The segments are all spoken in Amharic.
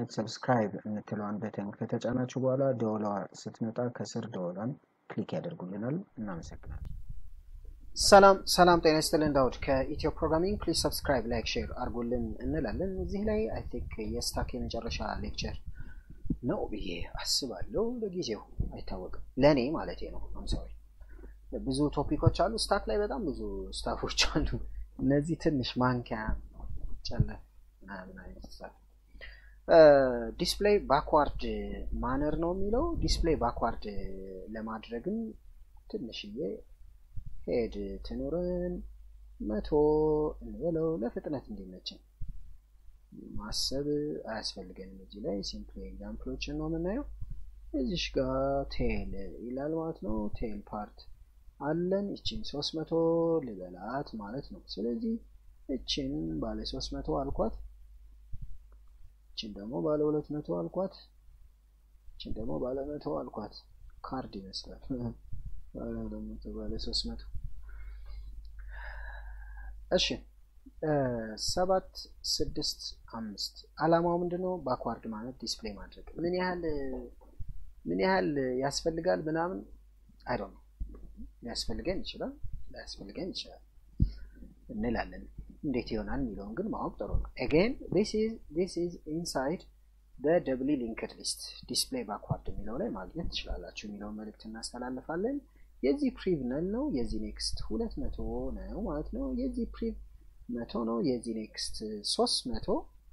በማግኘት ሰብስክራይብ የምትለዋን በተን ከተጫናችሁ በኋላ ደወሏ ስትመጣ ከስር ደወሏን ክሊክ ያደርጉልናል። እናመሰግናለን። ሰላም ሰላም፣ ጤና ይስጥልን። ዳውድ ከኢትዮ ፕሮግራሚንግ ፕሊዝ ሰብስክራይብ፣ ላይክ፣ ሼር አድርጉልን እንላለን። እዚህ ላይ አይ ቲንክ የስታክ የመጨረሻ ሌክቸር ነው ብዬ አስባለሁ። ለጊዜው አይታወቅም፣ ለእኔ ማለቴ ነው። አምሳዊ ብዙ ቶፒኮች አሉ። ስታክ ላይ በጣም ብዙ ስታፎች አሉ። እነዚህ ትንሽ ማንኪያ ጨለፍ ምናምን አይነት ስታፍ ዲስፕሌይ ባክዋርድ ማነር ነው የሚለው። ዲስፕሌይ ባክዋርድ ለማድረግም ትንሽዬ ሄድ ትኑርን መቶ እንበለው ለፍጥነት እንዲመችን ማሰብ አያስፈልገንም። እዚህ ላይ ሲምፕሊ ኤግዛምፕሎችን ነው የምናየው። እዚሽ ጋር ቴል ይላል ማለት ነው። ቴል ፓርት አለን። እችን ሶስት መቶ ልበላት ማለት ነው። ስለዚህ እችን ባለ ሶስት መቶ አልኳት። እችን ደግሞ ባለ ሁለት መቶ አልኳት። እችን ደግሞ ባለ መቶ አልኳት። ካርድ ይመስላል። ባለ ሶስት መቶ እሺ ሰባት ስድስት አምስት አላማው ምንድን ነው? ባክዋርድ ማለት ዲስፕሌይ ማድረግ ምን ያህል ምን ያህል ያስፈልጋል ምናምን አይዶ ነው ሊያስፈልገን ይችላል ላያስፈልገን ይችላል እንላለን። እንዴት ይሆናል የሚለውን ግን ማወቅ ጥሩ ነው። አጌን ዲስ ኢዝ ኢንሳይድ በደብሊ ሊንክድ ሊስት ዲስፕሌይ ባክዋርድ የሚለው ላይ ማግኘት ትችላላችሁ የሚለውን መልእክት እናስተላልፋለን። የዚህ ፕሪቭ ነል ነው። የዚህ ኔክስት ሁለት መቶ ነው ማለት ነው። የዚህ ፕሪቭ መቶ ነው። የዚህ ኔክስት ሶስት መቶ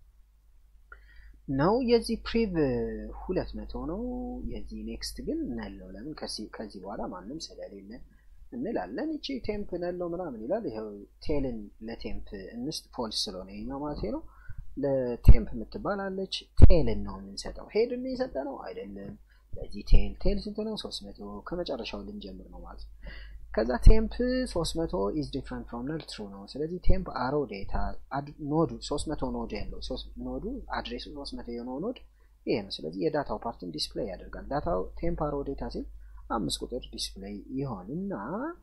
ነው። የዚህ ፕሪቭ ሁለት መቶ ነው። የዚህ ኔክስት ግን ነል ነው። ለምን ከዚህ በኋላ ማንም ስለሌለ እንላለን። እቺ ቴምፕ ነል ነው ምናምን ይላል። ይኸው ቴልን ለቴምፕ እንስጥ ፎልስ ስለሆነ ይኛው ማለት ነው። ለቴምፕ የምትባላለች ቴልን ነው የምንሰጠው። ሄድን የሰጠ ነው አይደለም። ለዚህ ቴል ቴል ስንት ነው? ሶስት መቶ ከመጨረሻው ልንጀምር ነው ማለት ነው። ከዛ ቴምፕ ሶስት መቶ ኢዝ ዲፍረንት ፍሮም ነል ትሩ ነው። ስለዚህ ቴምፕ አሮ ዴታ ኖዱ ሶስት መቶ ኖድ ያለው ኖዱ አድሬሱ ሶስት መቶ የሆነው ኖድ ይሄ ነው። ስለዚህ የዳታው ፓርትን ዲስፕሌይ ያደርጋል። ዳታው ቴምፕ አሮ ዴታ ሲል አምስት ቁጥር ዲስፕሌይ ይሆንና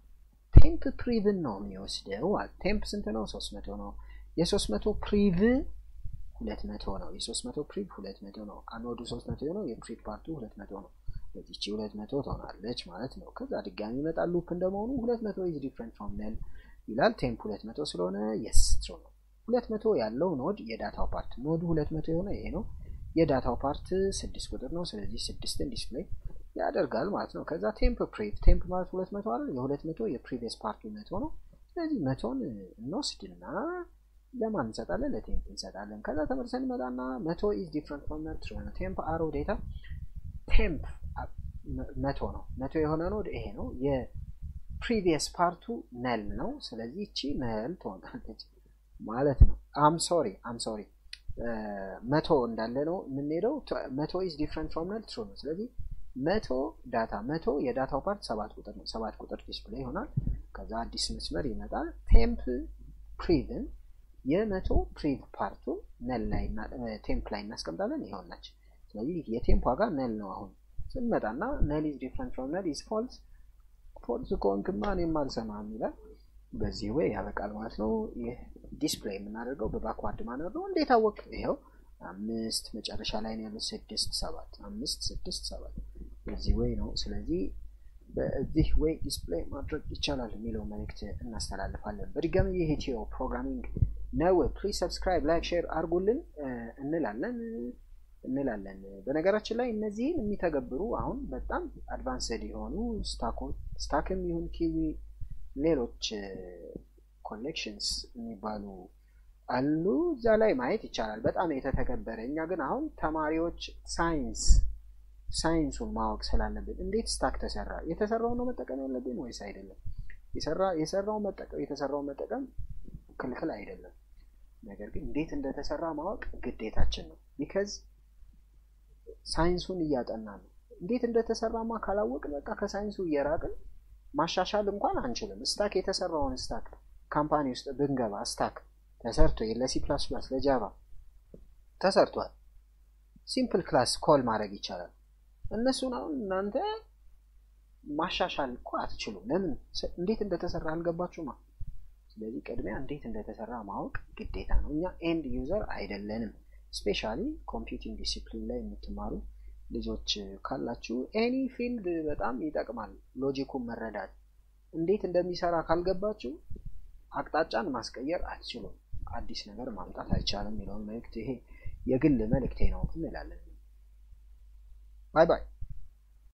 ቴምፕ ፕሪቭን ነው የሚወስደው። ቴምፕ ስንት ነው? ሶስት መቶ ነው። የሶስት መቶ ፕሪቭ ሁለት መቶ ነው። የሶስት መቶ ፕሪቭ ሁለት መቶ ነው። አኖዱ ሶስት መቶ ነው። የፕሪቭ ፓርቱ ሁለት መቶ ነው። በዚቺ ሁለት መቶ ትሆናለች ማለት ነው። ከዛ ድጋሚ ይመጣል ሉፕ እንደመሆኑ ሁለት መቶ ኢዝ ዲፍረንት ፍሮም ነል ይላል። ቴምፕ ሁለት መቶ ስለሆነ የስ ትሩ ነው። ሁለት መቶ ያለው ኖድ የዳታው ፓርት ኖዱ ሁለት መቶ የሆነ ይሄ ነው። የዳታው ፓርት ስድስት ቁጥር ነው። ስለዚህ ስድስትን ዲስፕሌይ ያደርጋል ማለት ነው። ከዛ ቴምፕ ፕሪቭ ቴምፕ ማለት ሁለት መቶ አይደል? የሁለት መቶ የፕሪቪየስ ፓርቱ መቶ ነው። ስለዚህ መቶን እንወስድና ለማን እንሰጣለን? ለቴምፕ እንሰጣለን። ከዛ ተመልሰን መጣና መቶ ኢዝ ዲፍረንት ፍሮም ነል ትሩ ነው። ቴምፕ አሮ ዴታ ቴምፕ መቶ ነው። መቶ የሆነ ኖድ ይሄ ነው። የፕሪቪየስ ፓርቱ ነል ነው። ስለዚህ እቺ ነል ትሆናለች ማለት ነው። አም ሶሪ አም ሶሪ መቶ እንዳለ ነው የምንሄደው። መቶ ኢዝ ዲፍረንት ፍሮም ነል ትሩ ነው። ስለዚህ መቶ ዳታ መቶ የዳታው ፓርት ሰባት ቁጥር ነው። ሰባት ቁጥር ዲስፕሌይ ይሆናል። ከዛ አዲስ መስመር ይመጣል። ቴምፕ ፕሪቭን የመቶ ፕሪቭ ፓርቱ ነል ላይ ቴምፕ ላይ እናስቀምጣለን። ይሆናች ስለዚህ የቴምፕ ዋጋ ነል ነው። አሁን ስንመጣና ነል ኢዝ ዲፍረንት ፍሮም ነል ኢዝ ፎልስ ፎልስ ከሆንክማ እኔም አልሰማህም ይላል። በዚህ ወይ ያበቃል ማለት ነው። ይህ ዲስፕሌይ የምናደርገው በባክዋርድ ማነር ነው። እንዴት አወቅ? ይኸው አምስት መጨረሻ ላይ ነው ያለው ስድስት ሰባት አምስት ስድስት ሰባት በዚህ ወይ ነው። ስለዚህ በዚህ ወይ ዲስፕሌይ ማድረግ ይቻላል የሚለው መልእክት እናስተላልፋለን። በድጋሚ ይህ ኢትዮ ፕሮግራሚንግ ነው። ፕሊዝ ሰብስክራይብ፣ ላይክ፣ ሼር አድርጉልን እንላለን እንላለን። በነገራችን ላይ እነዚህን የሚተገብሩ አሁን በጣም አድቫንስድ የሆኑ ስታክም ይሁን ኪዊ ሌሎች ኮሌክሽንስ የሚባሉ አሉ። እዛ ላይ ማየት ይቻላል። በጣም የተተገበረ እኛ ግን አሁን ተማሪዎች ሳይንስ ሳይንሱን ማወቅ ስላለብን እንዴት ስታክ ተሰራ፣ የተሰራው ነው መጠቀም ያለብን ወይስ አይደለም? የሰራው መጠቀም የተሰራው መጠቀም ክልክል አይደለም። ነገር ግን እንዴት እንደተሰራ ማወቅ ግዴታችን ነው። ቢከዝ ሳይንሱን እያጠና ነው። እንዴት እንደተሰራማ ካላወቅ በቃ ከሳይንሱ እየራቅን ማሻሻል እንኳን አንችልም። ስታክ የተሰራውን ስታክ ካምፓኒ ውስጥ ብንገባ ስታክ ተሰርቶ ለሲ ፕላስ ፕላስ ለጃቫ ተሰርቷል። ሲምፕል ክላስ ኮል ማድረግ ይቻላል። እነሱን አሁን እናንተ ማሻሻል እኮ አትችሉም። ለምን? እንዴት እንደተሰራ አልገባችሁማ። ስለዚህ ቅድሚያ እንዴት እንደተሰራ ማወቅ ግዴታ ነው። እኛ ኤንድ ዩዘር አይደለንም። ስፔሻሊ ኮምፒውቲንግ ዲሲፕሊን ላይ የምትማሩ ልጆች ካላችሁ ኤኒ ፊልድ በጣም ይጠቅማል። ሎጂኩን መረዳት እንዴት እንደሚሰራ ካልገባችሁ አቅጣጫን ማስቀየር አትችሉም። አዲስ ነገር ማምጣት አይቻልም የሚለውን መልእክት ይሄ የግል መልእክቴ ነው እንላለን። ባይ ባይ።